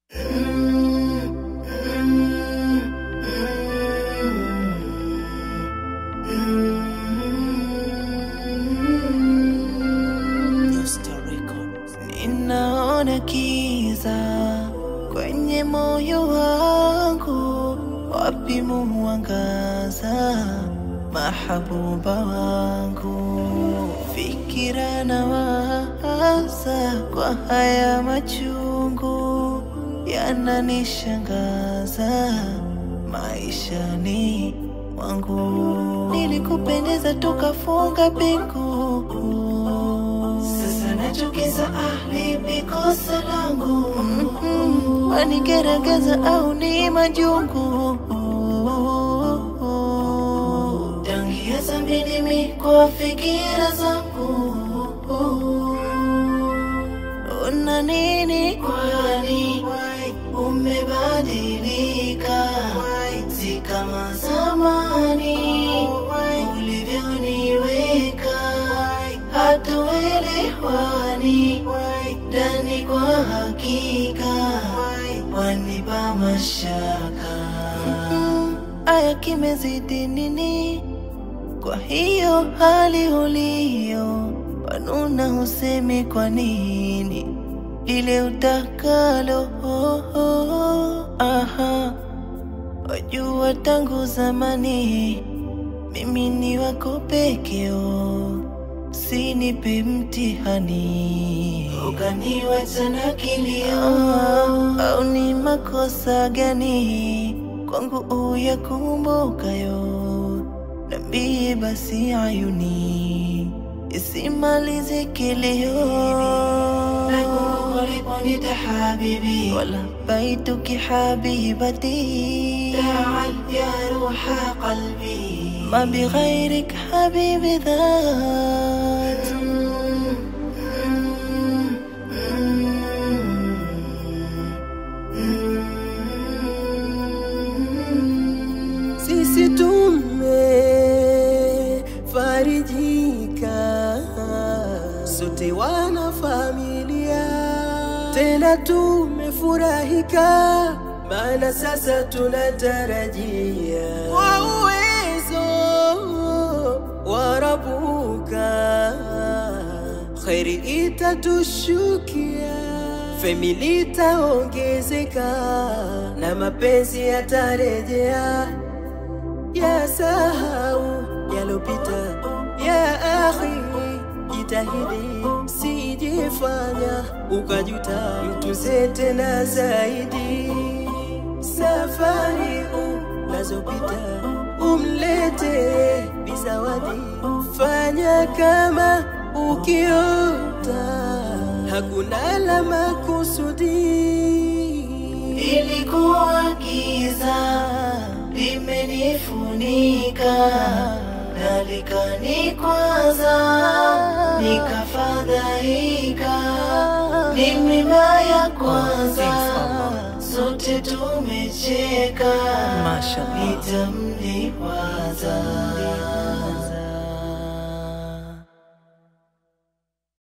Ninaona kiza kwenye moyo wangu, wapi muangaza mahabuba wangu? Fikira na waza kwa haya machungu yananishangaza maishani mwangu. Nilikupendeza tukafunga pingu, sasa nachukiza ahli mikosa langu. Mm-mm, Wanigerageza au ni majungu tangia zambi mimi kwa fikira zangu una nini kwani umebadilika si kama zamani ulivyoniweka hatuelewani ndani kwa hakika wanipa mashaka aya kimezidi nini kwa hiyo hali ulio wanuna husemi kwa nini lile utakalo aha wajua tangu zamani mimi ni wako pekeo sinipe mtihani ukaniwacha na kilio au ni makosa gani kwangu uyakumbukayo nambie basi ayuni isimalize kilio uliponita habibi wala baituki habibati تعال يا روح قلبي ما بغيرك حبيبي ذات Sisi tumefarijika sote wana familia, tena tumefurahika, maana sasa tunatarajia kwa uwezo wa Rabuka kheri itatushukia, famili itaongezeka na mapenzi yatarejea ya sahau yalopita, ya akhi, jitahidi sijifanya ukajuta, mtuze tena zaidi. Safari unazopita umlete bizawadi, fanya kama ukiota, hakuna la makusudi. Ilikuwa giza limenifunika na likanikwaza, nikafadhaika. Ni mimba ya kwanza, sote tumecheka, nitamliwaza